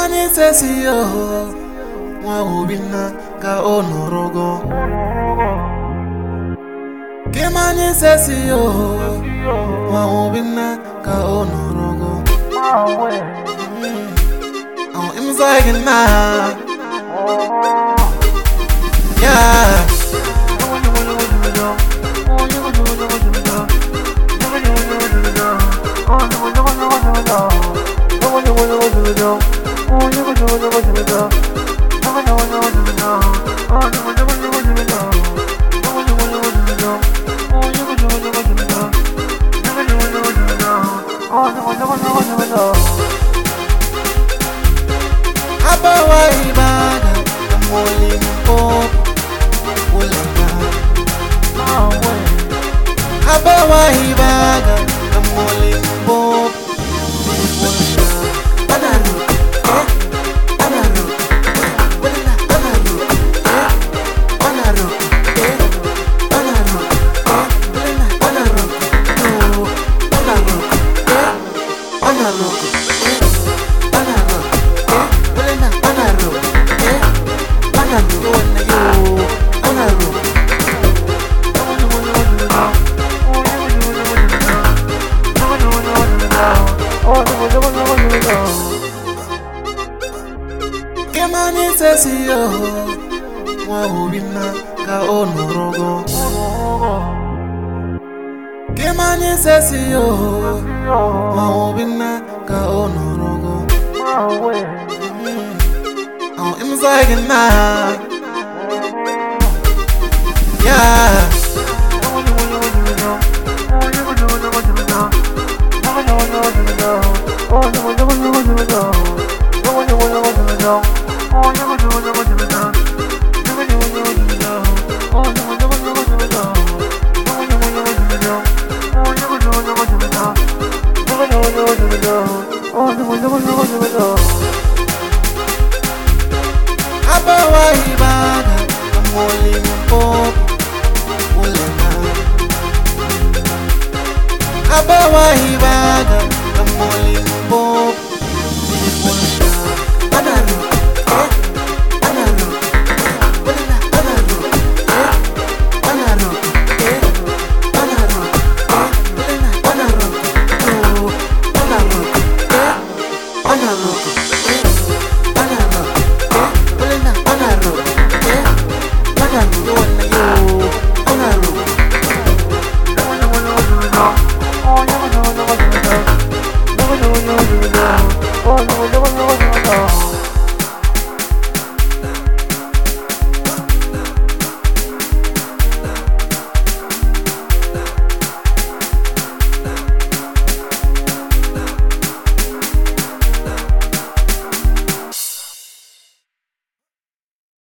Kimani sesi yo nwa Obinna ka ọ nọrọgo Kimani sesi yo nwa Obinna ka ọ nọrọgo Oh, im sagen na Yeah Abawa ibada Molimpo Ulama Abawa ibada Molimpo Anaru eh Anaru Wala Anaru eh Anaru eh Anaru eh Wala Anaru no Anaru eh Anaru eh Anaru eh Wala Anaru eh Anaru wala yo Anaru Kimani sesi yo nwa Obinna ka ọ nọrọgo Kimani sesi yo nwa Obinna ka ọ nọrọgo Oh, im sagen na Yeah Abawa ibada Molimpo Ulema Abawa ibada